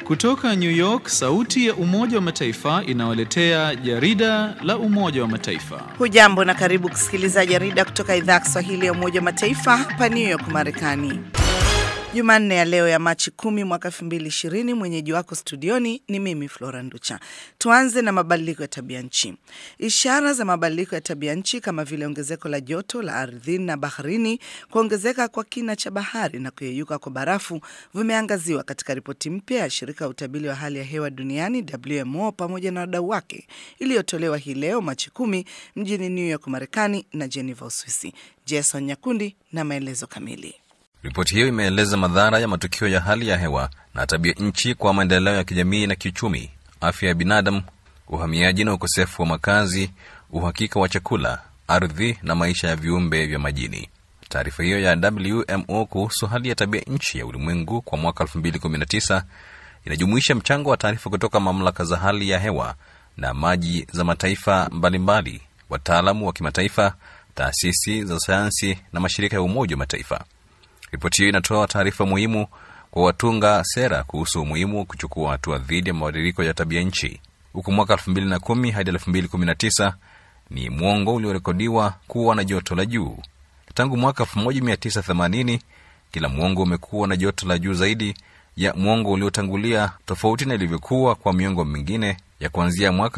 Kutoka New York, sauti ya Umoja wa Mataifa inawaletea jarida la Umoja wa Mataifa. Hujambo na karibu kusikiliza jarida kutoka idhaa ya Kiswahili ya Umoja wa Mataifa hapa New York, Marekani. Jumanne ya leo ya Machi kumi mwaka 2020. Mwenyeji wako studioni ni mimi Flora Nducha. Tuanze na mabadiliko ya tabia nchi. Ishara za mabadiliko ya tabia nchi kama vile ongezeko la joto la ardhini na baharini, kuongezeka kwa kina cha bahari na kuyeyuka kwa barafu vimeangaziwa katika ripoti mpya ya shirika ya utabiri wa hali ya hewa duniani WMO pamoja na wadau wake iliyotolewa hii leo Machi kumi mjini New York, Marekani na Geneva, Uswisi. Jason Nyakundi na maelezo kamili. Ripoti hiyo imeeleza madhara ya matukio ya hali ya hewa na tabia nchi kwa maendeleo ya kijamii na kiuchumi, afya ya binadamu, uhamiaji na ukosefu wa makazi, uhakika wa chakula, ardhi na maisha ya viumbe vya majini. Taarifa hiyo ya WMO kuhusu hali ya tabia nchi ya ulimwengu kwa mwaka 2019 inajumuisha mchango wa taarifa kutoka mamlaka za hali ya hewa na maji za mataifa mbalimbali, wataalamu wa kimataifa, taasisi za sayansi na mashirika ya Umoja wa Mataifa. Ripoti hiyo inatoa taarifa muhimu kwa watunga sera kuhusu umuhimu wa kuchukua hatua dhidi ya mabadiliko ya tabia nchi. Huku mwaka 2010 hadi 2019 ni mwongo uliorekodiwa kuwa na joto la juu. Tangu mwaka 1980 kila mwongo umekuwa na joto la juu zaidi ya mwongo uliotangulia, tofauti na ilivyokuwa kwa miongo mingine ya kuanzia mwaka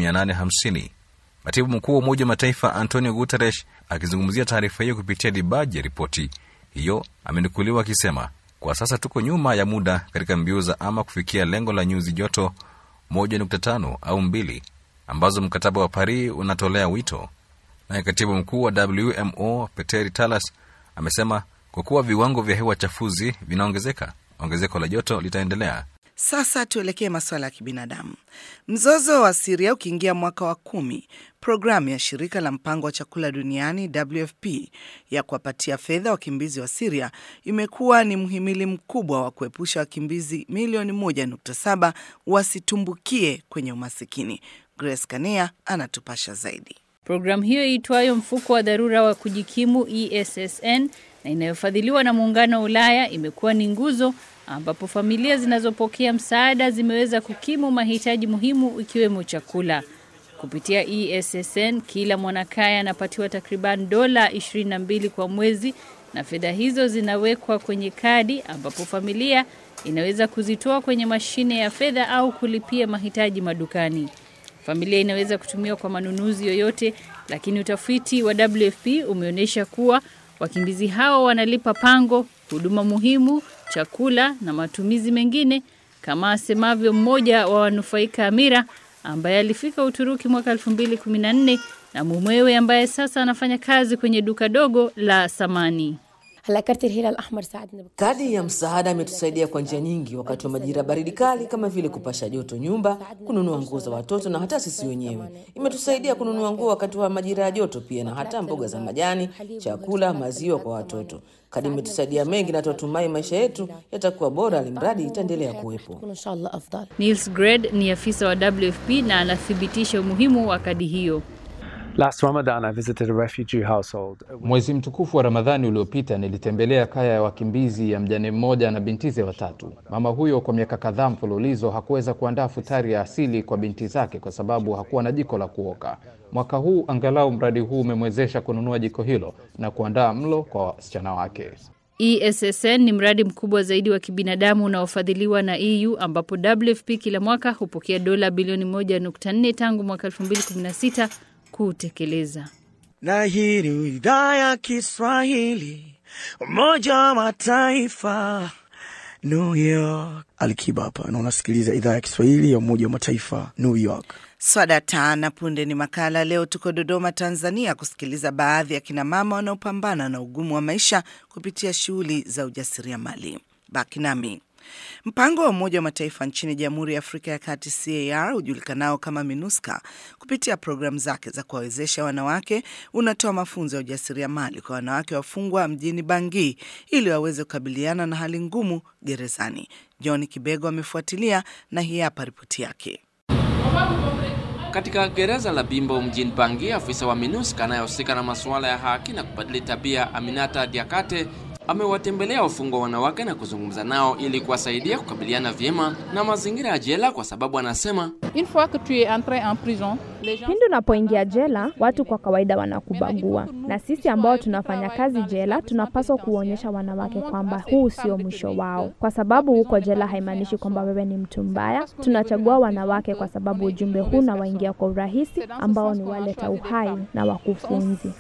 1850. Katibu mkuu wa Umoja wa Mataifa Antonio Guterres akizungumzia taarifa hiyo kupitia dibaji ya ripoti hiyo amenukuliwa akisema, kwa sasa tuko nyuma ya muda katika mbio za ama kufikia lengo la nyuzi joto 1.5 au mbili ambazo mkataba wa Paris unatolea wito. Naye katibu mkuu wa WMO Peteri Talas amesema kwa kuwa viwango vya hewa chafuzi vinaongezeka, ongezeko la joto litaendelea. Sasa tuelekee masuala ya kibinadamu. Mzozo wa Siria ukiingia mwaka wa kumi, programu ya shirika la mpango wa chakula duniani WFP ya kuwapatia fedha wakimbizi wa Siria imekuwa ni mhimili mkubwa wa kuepusha wakimbizi milioni 1.7 wasitumbukie kwenye umasikini. Grace Kania anatupasha zaidi. Programu hiyo iitwayo mfuko wa dharura wa kujikimu ESSN na inayofadhiliwa na muungano wa Ulaya imekuwa ni nguzo ambapo familia zinazopokea msaada zimeweza kukimu mahitaji muhimu ikiwemo chakula. Kupitia ESSN, kila mwanakaya anapatiwa takriban dola 22 kwa mwezi, na fedha hizo zinawekwa kwenye kadi ambapo familia inaweza kuzitoa kwenye mashine ya fedha au kulipia mahitaji madukani. Familia inaweza kutumiwa kwa manunuzi yoyote, lakini utafiti wa WFP umeonyesha kuwa wakimbizi hao wanalipa pango, huduma muhimu, chakula na matumizi mengine, kama asemavyo mmoja wa wanufaika Amira ambaye alifika Uturuki mwaka 2014 na mumewe ambaye sasa anafanya kazi kwenye duka dogo la samani. Kadi ya msaada imetusaidia kwa njia nyingi wakati wa majira baridi kali, kama vile kupasha joto nyumba, kununua nguo za watoto na hata sisi wenyewe. Imetusaidia kununua nguo wakati wa majira ya joto pia, na hata mboga za majani, chakula, maziwa kwa watoto. Kadi imetusaidia mengi na tunatumai maisha yetu yatakuwa bora, alimradi itaendelea kuwepo. Niels Gred ni afisa wa WFP na anathibitisha umuhimu wa kadi hiyo. Last Ramadan, I visited a refugee household. Mwezi mtukufu wa Ramadhani uliopita nilitembelea kaya ya wakimbizi ya mjane mmoja na bintize watatu. Mama huyo kwa miaka kadhaa mfululizo hakuweza kuandaa futari ya asili kwa binti zake kwa sababu hakuwa na jiko la kuoka. Mwaka huu angalau mradi huu umemwezesha kununua jiko hilo na kuandaa mlo kwa wasichana wake. ESSN ni mradi mkubwa zaidi wa kibinadamu unaofadhiliwa na EU ambapo WFP kila mwaka hupokea dola bilioni 1.4 tangu mwaka 2016 kuutekeleza. Na hii ni idhaa ya Kiswahili, Umoja wa Mataifa, New York. Alikiba hapa na unasikiliza idhaa ya Kiswahili ya Umoja wa Mataifa, New York. Swada tana punde ni makala. Leo tuko Dodoma, Tanzania, kusikiliza baadhi ya kinamama wanaopambana na ugumu wa maisha kupitia shughuli za ujasiriamali. Baki nami. Mpango wa Umoja wa Mataifa nchini Jamhuri ya Afrika ya Kati CAR ujulikanao kama MINUSCA kupitia programu zake za kuwawezesha wanawake unatoa mafunzo ya ujasiriamali kwa wanawake wafungwa mjini Bangui ili waweze kukabiliana na hali ngumu gerezani. John Kibego amefuatilia na hii hapa ripoti yake. Katika gereza la Bimbo mjini Bangui, afisa wa MINUSCA anayehusika na masuala ya haki na kubadili tabia Aminata Diakate amewatembelea wafungwa wanawake na kuzungumza nao ili kuwasaidia kukabiliana vyema na mazingira ya jela, kwa sababu anasema Pindi unapoingia jela, watu kwa kawaida wanakubagua, na sisi ambao tunafanya kazi jela tunapaswa kuonyesha wanawake kwamba huu sio mwisho wao. Kwa sababu huko jela haimaanishi kwamba wewe ni mtu mbaya. Tunachagua wanawake kwa sababu ujumbe huu unawaingia kwa urahisi, ambao ni waleta uhai na wakufunzi.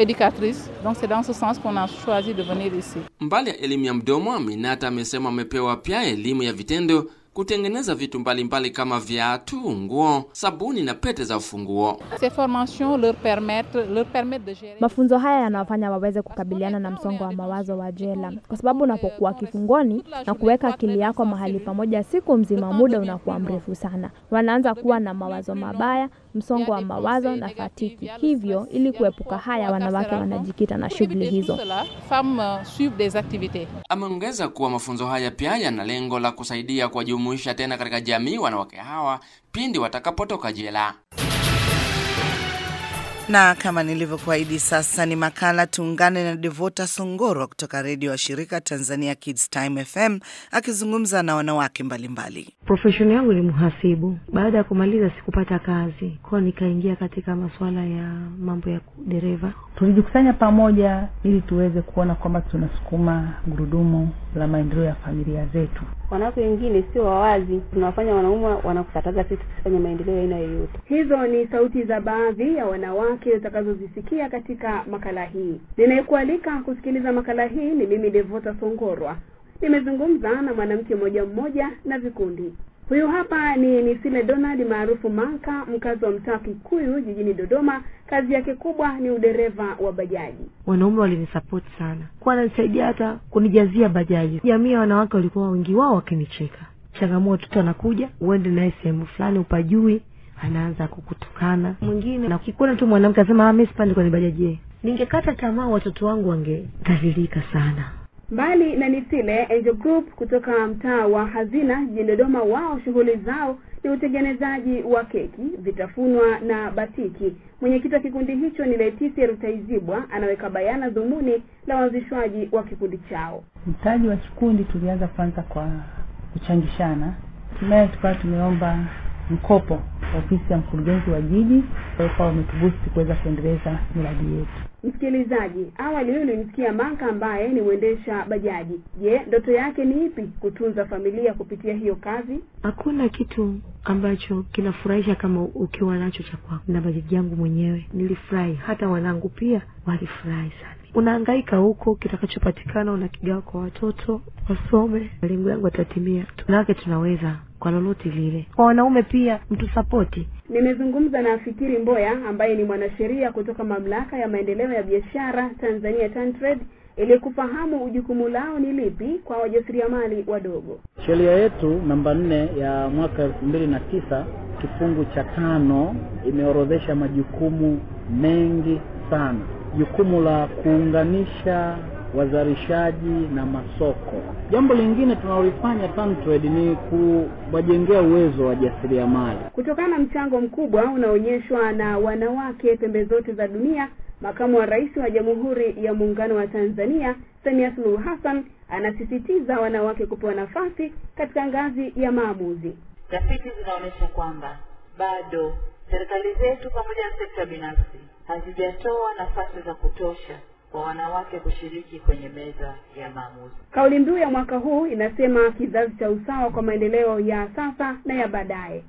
mbali ya elimu ya mdomo, Aminata amesema amepewa pia elimu ya vitendo kutengeneza vitu mbalimbali kama viatu, nguo, sabuni na pete za ufunguo. Mafunzo haya yanawafanya waweze kukabiliana na msongo wa mawazo wa jela, kwa sababu unapokuwa kifungoni na kuweka akili yako mahali pamoja siku mzima, muda unakuwa mrefu sana. Wanaanza kuwa na mawazo mabaya, msongo wa mawazo na fatiki. Hivyo, ili kuepuka haya, wanawake wanajikita na shughuli hizo. Ameongeza kuwa mafunzo haya pia yana lengo la kusaidia kuwajumuisha tena katika jamii wanawake hawa pindi watakapotoka jela. Na kama nilivyokuahidi, sasa ni makala tuungane na Devota Songorwa kutoka redio wa shirika Tanzania Kids Time FM akizungumza na wanawake mbalimbali. Profesheni yangu ni mhasibu. Baada ya kumaliza sikupata kazi kwao, nikaingia katika masuala ya mambo ya dereva. Tulijikusanya pamoja ili tuweze kuona kwamba tunasukuma gurudumu la maendeleo ya familia zetu. Wanawake wengine sio wawazi, tunawafanya wanaume wanakukataza sisi tusifanye maendeleo ya aina yoyote. Hizo ni sauti za baadhi ya wanawake utakazozisikia katika makala hii. Ninayekualika kusikiliza makala hii ni mimi Devota Songorwa. Nimezungumza na mwanamke mmoja mmoja na vikundi. Huyu hapa ni Nisile Donald maarufu Manka, mkazi wa mtaa Kikuyu jijini Dodoma. Kazi yake kubwa ni udereva wa bajaji. Wanaume walinisapoti sana, kuwa wananisaidia hata kunijazia bajaji. Jamii ya wanawake walikuwa wengi wao wakinicheka. Changamoto tu anakuja uende naye sehemu fulani upajui, anaanza kukutukana. Mwingine na kikuona tu mwanamke asema mimi sipandi kwenye bajaji, ningekata tamaa, watoto wangu wangedhalilika sana. Mbali na Nisile, Angel Group kutoka mtaa wa Hazina jijini Dodoma, wao shughuli zao ni utengenezaji wa keki, vitafunwa na batiki. Mwenyekiti wa kikundi hicho ni Leticia Rutaizibwa, anaweka bayana dhumuni la uanzishwaji wa kikundi chao. Mtaji wa kikundi tulianza kwanza kwa kuchangishana, hatimaye tukawa tumeomba mkopo ofisi ya mkurugenzi wa jiji, kwa wametubusti kuweza kuendeleza miradi yetu. Msikilizaji, awali huyu ulimsikia Manka ambaye ni mwendesha bajaji. Je, ndoto yake ni ipi? Kutunza familia kupitia hiyo kazi? Hakuna kitu ambacho kinafurahisha kama ukiwa nacho cha kwako. Na bajaji yangu mwenyewe nilifurahi, hata wanangu pia walifurahi sana. Unahangaika huko, kitakachopatikana unakigawa kwa watoto wasome, malengo yangu yatatimia. Tunawake tunaweza kwa lolote lile. Kwa wanaume pia mtusapoti. Nimezungumza na Fikiri Mboya ambaye ni mwanasheria kutoka mamlaka ya maendeleo ya biashara Tanzania TanTrade ili kufahamu jukumu lao ni lipi kwa wajasiriamali wadogo. Sheria yetu namba nne ya mwaka elfu mbili na tisa kifungu cha tano imeorodhesha majukumu mengi sana. Jukumu la kuunganisha wazalishaji na masoko. Jambo lingine tunalolifanya TanTrade ni kuwajengea uwezo wa jasiriamali. Kutokana na mchango mkubwa unaonyeshwa na wanawake pembe zote za dunia, makamu wa rais wa Jamhuri ya Muungano wa Tanzania Samia Suluhu Hassan anasisitiza wanawake kupewa nafasi katika ngazi ya maamuzi. Tafiti zinaonyesha kwamba bado serikali zetu pamoja na sekta binafsi hazijatoa nafasi za kutosha kwa wanawake kushiriki kwenye meza ya maamuzi. Kauli mbiu ya mwaka huu inasema kizazi cha usawa kwa maendeleo ya sasa na ya baadaye.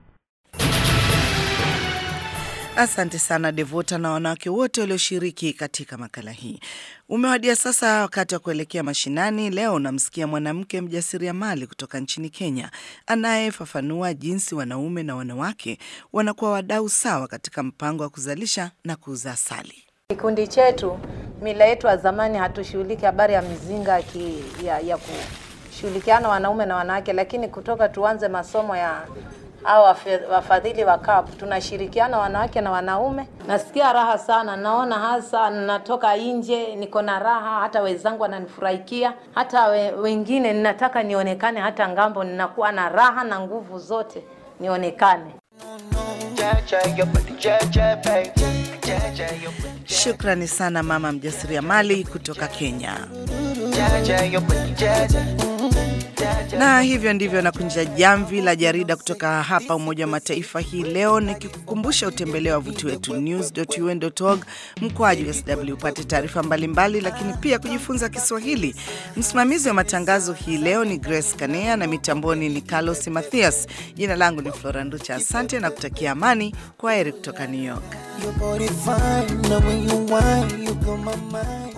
Asante sana Devota na wanawake wote walioshiriki katika makala hii. Umewadia sasa wakati wa kuelekea mashinani. Leo unamsikia mwanamke mjasiriamali kutoka nchini Kenya anayefafanua jinsi wanaume na wanawake wanakuwa wadau sawa katika mpango wa kuzalisha na kuuza asali. Kikundi chetu, mila yetu ya zamani, hatushughuliki habari ya mizinga ki, ya, ya kushughulikiana wanaume na wanawake, lakini kutoka tuanze masomo ya au wafadhili wa CAP tunashirikiana wanawake na wanaume. Nasikia raha sana, naona hasa natoka nje niko na raha, hata wenzangu wananifurahikia, hata we, wengine ninataka nionekane, hata ngambo ninakuwa na raha na nguvu zote nionekane. Shukrani sana mama mjasiriamali kutoka Kenya. jaja, your body jaja. Na hivyo ndivyo nakunja jamvi la jarida kutoka hapa Umoja wa Mataifa hii leo, nikikukumbusha utembelee wavuti wetu news.un.org mkwaju sw upate taarifa mbalimbali, lakini pia kujifunza Kiswahili. Msimamizi wa matangazo hii leo ni Grace Kanea na mitamboni ni Carlos Mathias. Jina langu ni Flora Nducha, asante na kutakia amani. Kwa heri kutoka New York. Your body fine, now when you whine, you blow my mind.